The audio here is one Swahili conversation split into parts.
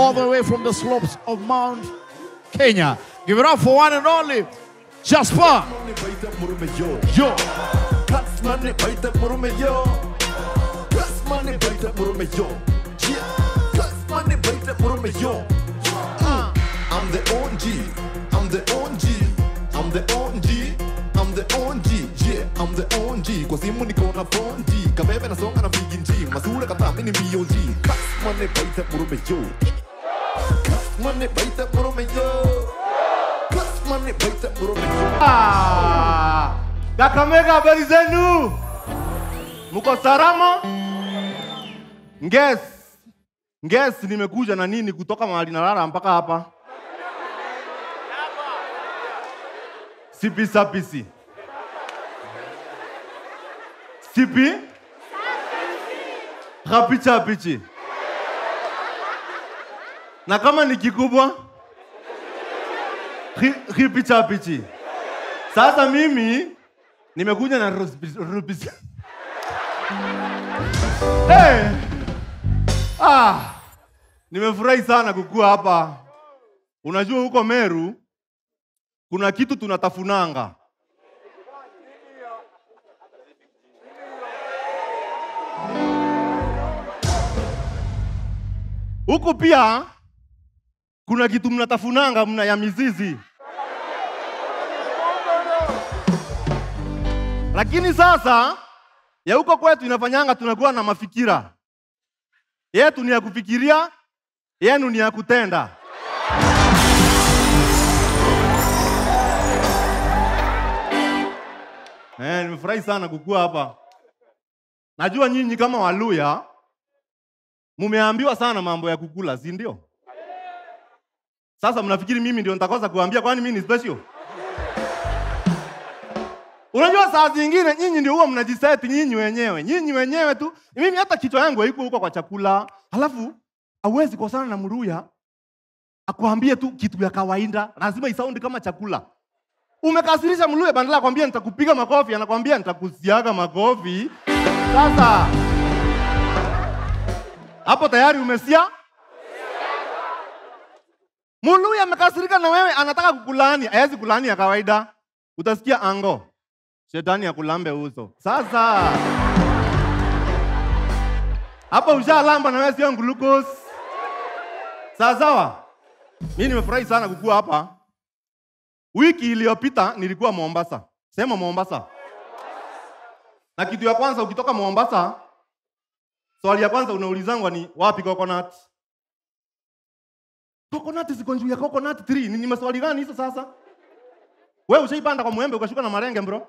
all the way from the slopes of Mount Kenya. Give it up for one and only Jasper. Yo. Money baita murume yo. Plus money baita murume yo. Yeah. Plus money baita murume yo. Mm. I'm the OG. I'm the OG. I'm the OG. I'm the OG. Yeah, I'm the OG. Kwa simu niko na 4G. Kabebe nasonga na VG. Masura kata mini BOG. Plus money baita murume yo. Plus money baita murume yo. Plus money baita murume yo. Ah, Kakamega, habari zenu? Mko salama? Nges, Nges, nimekuja na nini kutoka mahali nalala mpaka hapa? Sipi sapisi. Sipi? Kapicha pichi. Na kama ni kikubwa? Ri- Ripicha pichi. Sasa mimi nimekuja na rubis. rubis. hey! Ah, nimefurahi sana kukua hapa. Unajua huko Meru kuna kitu tunatafunanga. Huku pia kuna kitu mnatafunanga mna ya mizizi. Lakini sasa ya huko kwetu inafanyanga tunakuwa na mafikira. Yetu ni ya kufikiria, yenu ni ya kutenda. Eh, nimefurahi sana kukua hapa. Najua nyinyi kama Waluya mumeambiwa sana mambo ya kukula, si ndio? Sasa mnafikiri mimi ndio nitakosa kuambia kwani mimi ni special? Unajua saa zingine nyinyi ndio huwa mnajiseti nyinyi wenyewe, nyinyi wenyewe tu. Mimi hata kichwa yangu haiko huko kwa chakula, halafu hauwezi kosana na Mruya akwambie tu kitu ya kawaida, lazima isaundi kama chakula. Umekasirisha Mluya, badala ya kwambia nitakupiga makofi, anakwambia nitakusiaga makofi. Sasa hapo tayari umesia. Mluya amekasirika na wewe, anataka kukulaani, hawezi kulaani ya kawaida, utasikia ango shetani akulambe uso. Sasa hapa ushalamba na wewe sio glucose. Sawa sawa. Mimi nimefurahi sana kukua hapa. Wiki iliyopita nilikuwa Mombasa. Sema Mombasa. Na kitu ya kwanza ukitoka Mombasa, swali ya kwanza unaulizangwa ni wapi coconut? Coconut ziko juu ya coconut tree. Ni, ni maswali gani hizo sasa? Wewe ushaipanda kwa mwembe ukashuka na marenge bro?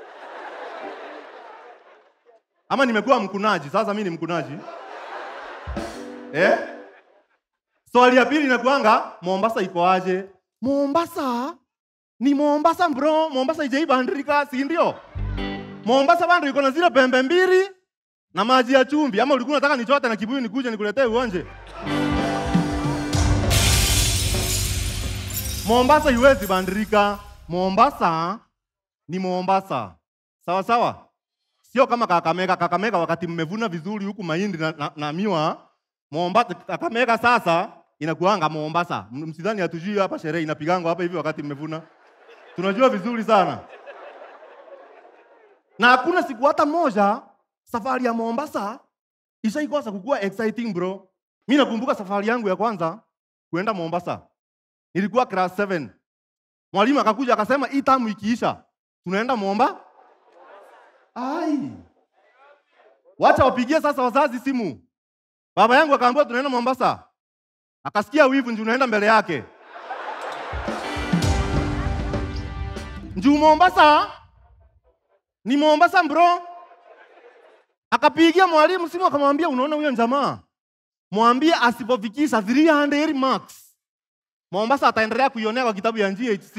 Ama nimekuwa mkunaji, sasa mimi ni mkunaji. Eh? Swali ya pili inakuanga Mombasa iko aje? Mombasa ni Mombasa bro, Mombasa ijaibandrika, si ndio? Mombasa bando iko na zile pembe mbili na maji ya chumvi. Ama ulikuwa unataka nichote na kibuyu nikuje nikuletee uonje? Mombasa iwezi bandrika. Mombasa ni Mombasa. Sawa sawa? Sio kama Kakamega. Kakamega wakati mmevuna vizuri huku mahindi na, na, na miwa. Mombasa, Kakamega sasa inakuanga Mombasa. M- Msidhani hatujui hapa sherehe inapigangwa hapa hivi wakati mmevuna. Tunajua vizuri sana. Na hakuna siku hata moja safari ya Mombasa ishaikosa kukuwa exciting bro. Mimi nakumbuka safari yangu ya kwanza kuenda Mombasa. Nilikuwa class 7. Mwalimu akakuja akasema hii tamu ikiisha tunaenda Momba. Ai. Wacha wapigie sasa wazazi simu. Baba yangu akaambiwa tunaenda Mombasa. Akasikia wivu njoo unaenda mbele yake. Njoo Mombasa. Ni Mombasa bro. Akapigia mwalimu simu akamwambia unaona huyo jamaa? Mwambie asipofikisha 300 marks. Mombasa ataendelea kuionea kwa kitabu ya GHC.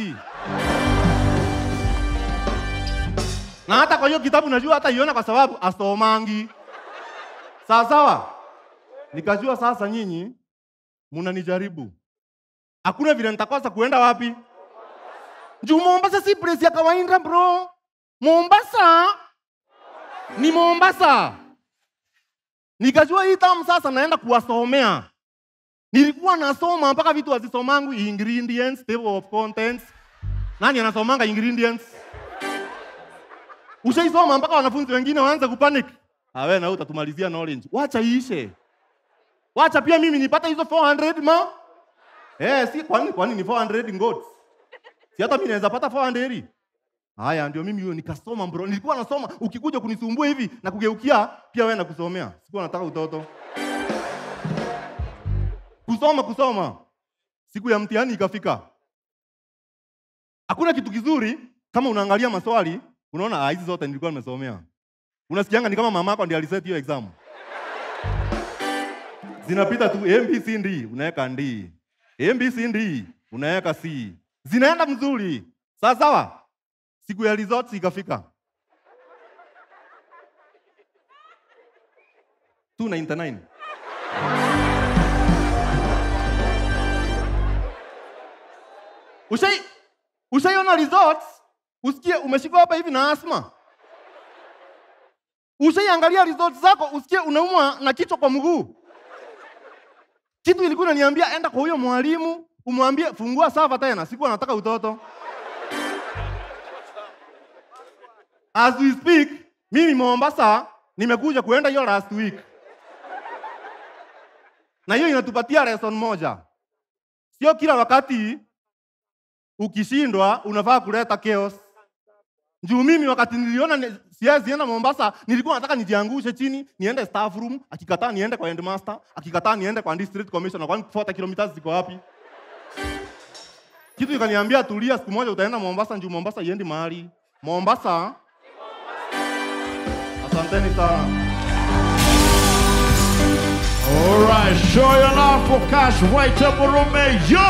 Na hata kwa hiyo kitabu najua hata iona kwa sababu asomangi. Sawa sawa. Nikajua sasa nyinyi mnanijaribu. Hakuna vile nitakosa kuenda wapi? Juu Mombasa si place ya kawaida bro. Mombasa ni Mombasa. Nikajua hii tamu sasa naenda kuwasomea. nilikuwa nasoma mpaka vitu hazisomangu ingredients table of contents nani anasomanga ingredients ushaisoma mpaka wanafunzi wengine waanze kupanic awe na wewe utatumalizia knowledge wacha iishe wacha pia mimi nipate hizo 400 ma eh si kwani kwani ni 400 ngots si hata mimi naweza pata 400 haya ndio mimi hiyo nikasoma bro nilikuwa nasoma ukikuja kunisumbua hivi na kugeukia pia wewe nakusomea sikuwa nataka utoto kusoma kusoma siku ya mtihani ikafika hakuna kitu kizuri kama unaangalia maswali unaona ah, hizi zote nilikuwa nimesomea unasikianga ni kama mama yako ndiye aliset hiyo exam zinapita tu ABCD unaweka D ABCD unaweka C zinaenda mzuri sawa sawa siku ya results ikafika 299 Ushai ushaiona results usikie umeshikwa hapa hivi na asma. Ushaiangalia results zako usikie unaumwa na kichwa kwa mguu. Kitu ilikuwa inaniambia enda kwa huyo mwalimu umwambie fungua sava tena, sikuwa nataka utoto. As we speak, mimi Mombasa nimekuja kuenda hiyo last week. Na hiyo inatupatia lesson moja. Sio kila wakati ukishindwa unafaa kuleta chaos. Juu mimi wakati niliona ni- siwezi enda Mombasa, nilikuwa nataka nijiangushe chini, niende staff room, akikataa niende kwa headmaster, akikataa niende kwa district commissioner, kwani 40 kilometers ziko wapi? Kitu ikaniambia tulia, siku moja utaenda Mombasa, juu Mombasa iendi mahali. Mombasa. Asanteni sana. All right, show your love for Cash White Murume. Yo!